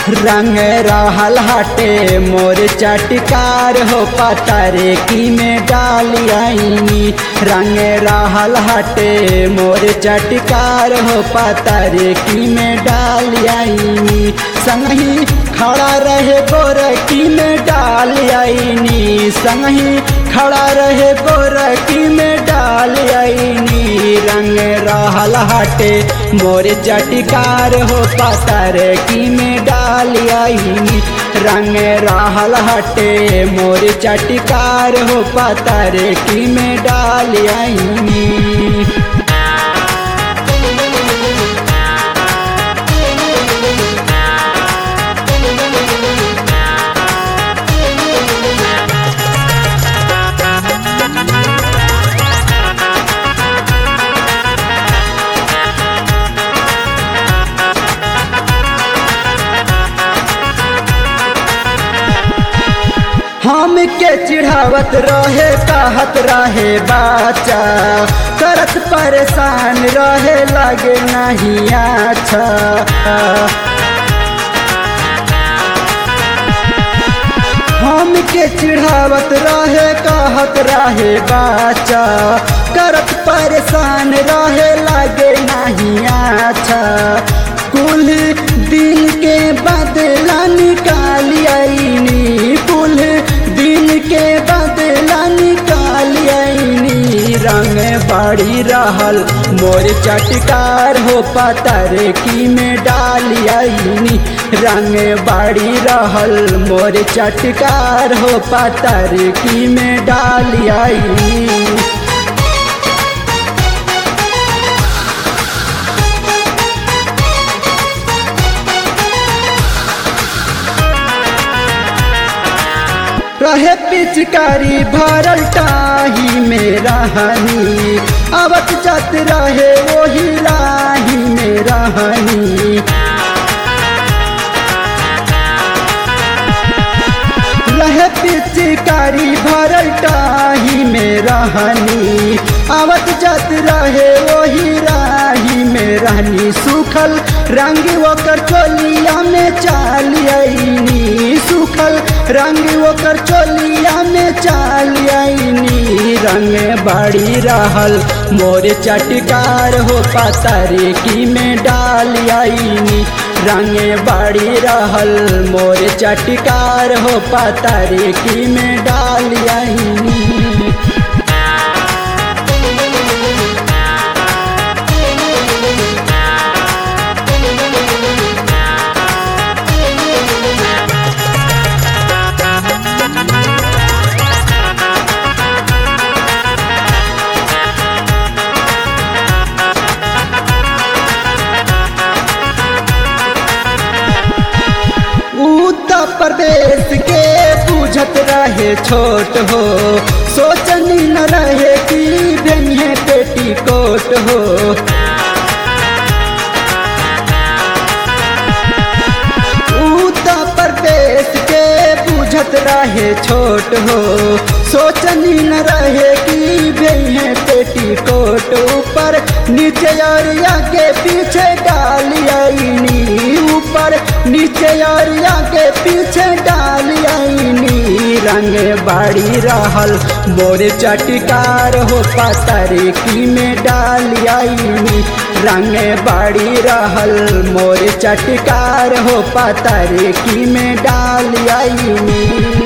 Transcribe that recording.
रंग रहल हटे मोर चटकार हो पतरे की में डाली आईनी रंग रहल हटे मोर चटकार हो पतरे की में डाली आईनी संगही खड़ा रहे गोरकी में डाल आईनी संगही खड़ा रहे गोरकी में डाल आईनी रंग रहल हटे मोर चटकार हो पतर की में डाल आईनी रंग रहल हटे मोर चटकार हो पतर की में डाल आईनी हम के चिढ़ावत रहे कहत रहे बाचा करत परेशान रहे लगे नहीं अच्छा हम के चिढ़ावत रहे कहत रहे बाचा करत परेशान रहे लगे नहीं अच्छा कुल दिन के बदला निकाल आईनी कुल दिन के बदला निकाल आईनी रंग बड़ी रहल मोर चटकार हो पतर की में डाल आईनी रंग बड़ी रहल मोर चटकार हो पतर की में डाल आईनी रहे पिचकारी भरल टाही में रहनी आवत जात रहे वही राही में रहनी रहे पिचकारी भरल टाही में रहनी आवत जात रहे वही राही में रहनी सुखल रंग ओकर चोलिया में चाल आईनी सुखल रंग ओकर चोलिया में चाल आईनी रंग बड़ी रहल मोर चटकार हो पतरे की में डाल आईनी रंग बड़ी रहल मोर चटकार हो पतरे की में डाल आईनी उत्तर प्रदेश के पूछत रहे छोट हो सोचनी न रहे कि बेनिए पेटी कोट हो उत्तर प्रदेश के पूछत रहे छोट हो सोचनी न रहे कि बेनिए पेटी कोट ऊपर नीचे और आगे पीछे डाल आईनी ऊपर नीचे और आगे पीछे डाल आईनी रंग बाड़ी रहल मोर चटकार हो पतरे की में डाल आईनी रंग बाड़ी रहल मोर चटकार हो पतरे की में डाल आईनी